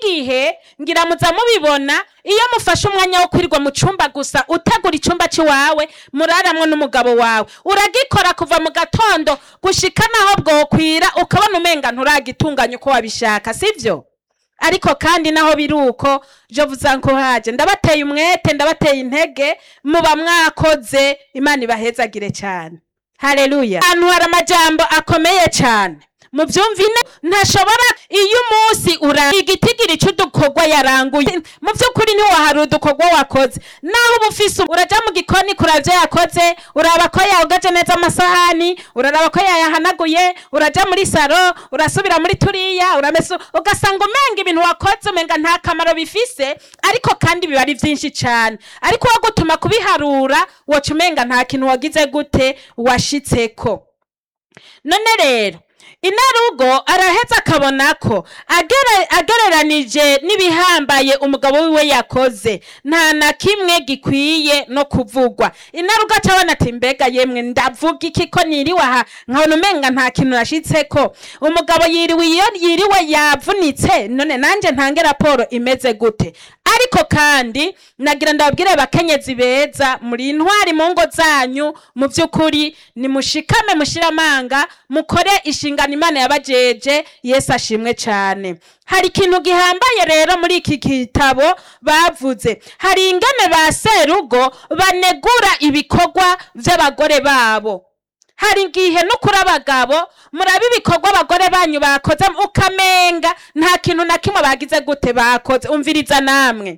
igihe ngira muza mubibona iyo mufashe umwanya wo kwirirwa mu cumba gusa utegura icumba c'iwawe muraramwo n'umugabo wawe uragikora kuva mu gatondo gushika naho bwokwira ukabona umenga nturagitunganya uko wabishaka sivyo ariko kandi naho biri uko je vuza ko haje ndabateye umwete ndabateye intege muba mwakoze imana ibahezagire cyane haleluya ahantu hari amajambo akomeye cyane muvyumvine ntashobora iyo umunsi ura igitigiri c'udukorwa yaranguye mu vy'ukuri ntiwahari udukorwa wakoze naho uba ufise uraja mu gikoni kuravyo yakoze uraba ko yaogaje neza amasahani uraraba ko yayahanaguye uraja muri saro urasubira muri turiya uramesa ugasanga umenga ibintu wakoze umenga nta kamaro bifise ariko kandi biba ari vyinshi cane ariko wo gutuma kubiharura woca umenga nta kintu wagize gute washitseko none rero inarugo araheza akabona ko agere- agereranije n'ibihambaye umugabo wiwe yakoze nta na kimwe gikwiye no kuvugwa inarugo acabona ati mbega yemwe ndavuga iki ko niriwe aha nkabona umenga nta kintu nashitseko umugabo yiriwe iyo yiriwe yavunitse none nanje ntange raporo imeze gute ariko kandi nagira ndababwire bakenyezi beza muri intwari mu ngo zanyu mu by'ukuri nimushikame mushire amanga mukore inshingano imana yabajeje yesu ashimwe cyane hari ikintu gihambaye rero muri iki gitabo bavuze hari ingene ba serugo banegura ibikorwa by'abagore babo hari igihe no kuri abagabo muraba ibikorwa abagore banyu bakoze ukamenga nta kintu na kimwe bagize gute bakoze umviriza namwe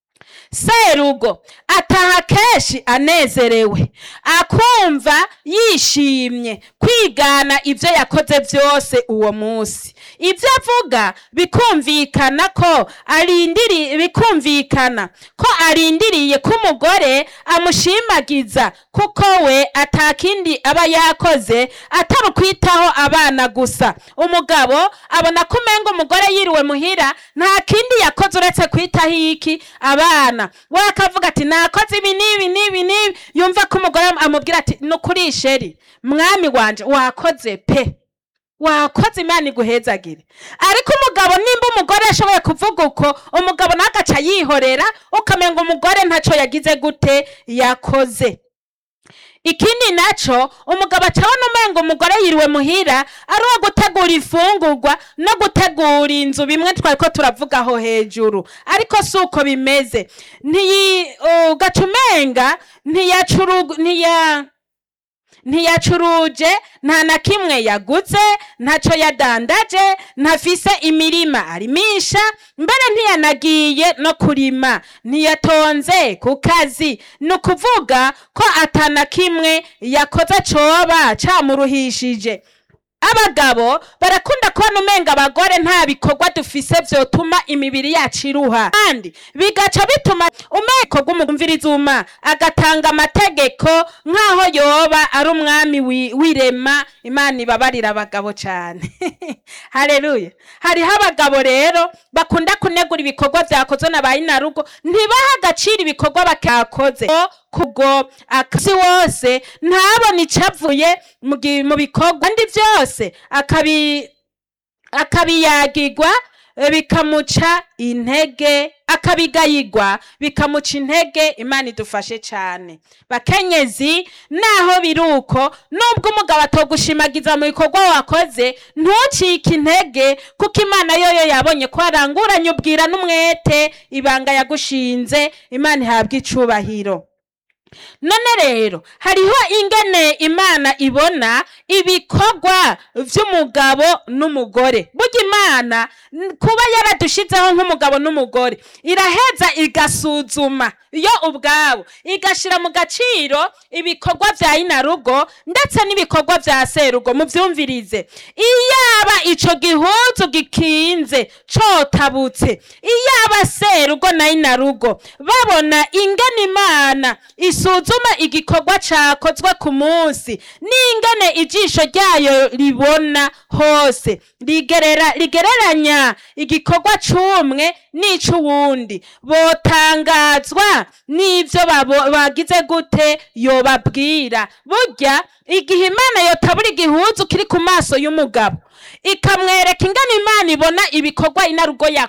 serugo ataha kenshi anezerewe akumva yishimye kwigana ibyo yakoze byose uwo munsi ibyo avuga bikumvikana ko arindiri bikumvikana ko arindiriye ko umugore amushimagiza kuko we atakindi aba yakoze atari ukwitaho abana gusa umugabo abona ko umenga umugore yiriwe muhira nta kindi yakoze uretse kwitaho iki abana we akavuga ati nakoze ibi n'ibi n'ibi n'ibi yumva ko umugore amubwira ati ni ukuri sheri mwami wanje wakoze pe wakoze imana iguhezagire ariko umugabo nimba umugore ashoboye kuvuga uko umugabo nawe agaca yihorera ukamenga umugore ntacyo yagize gute yakoze ikindi naco umugabo acabona umenga umugore yiriwe muhira ari uwo gutegura ifungurwa no gutegura inzu bimwe twari ko turavugaho hejuru ariko si uko bimeze ntiyi ugaca umenga ntiyacuru ntiya ntiyacuruje nta na kimwe yaguze ntaco yadandaje ntafise imirima arimisha mbere ntiyanagiye no kurima ntiyatonze ku kazi ni ukuvuga ko atana kimwe yakoze coba camuruhishije abagabo barakunda kubona umenga abagore nta bikorwa dufise vyotuma imibiri yacu iruha kandi bigaca bituma umeko umva agatanga amategeko nk'aho yoba ari umwami wi- w'irema imana ibabarira abagabo cane haleluya hariho abagabo rero bakunda kunegura ibikorwa vyakozwe na ba inarugo ntibaha agaciro ibikorwa bakakoze kubwo akasi wose ntabone icavuye mu gi- mu bikorwa kandi vyose akabi akabiyagirwa eh, bikamuca intege akabigayigwa bikamuca intege imana idufashe cyane bakenyezi naho biri uko nubwo umugabo atogushimagiza mu bikorwa wakoze ntucike intege kuko imana yoyo yabonye ko waranguranye ubwira n'umwete ibanga yagushinze imana ihabwa icubahiro none rero hariho ingene imana ibona ibikorwa vy'umugabo n'umugore burya imana n- kuba yaradushizeho nk'umugabo n'umugore iraheza igasuzuma yo ubwabo igashira mu gaciro ibikorwa vya inarugo ndetse n'ibikorwa vya serugo muvyumvirize iyaba ico gihuzu gikinze cotabutse iyaba serugo na inarugo babona ingene imana isuzuma igikorwa cakozwe ku munsi n'ingene ijisho ryayo ribona hose rigerera rigereranya igikorwa c'umwe n'ic'uwundi botangazwa n'ivyo babo- bagize gute yobabwira burya igihe imana yotabura igihuzu kiri ku maso y'umugabo ikamwereka ingene imana ibona ibikorwa inarugo yakoze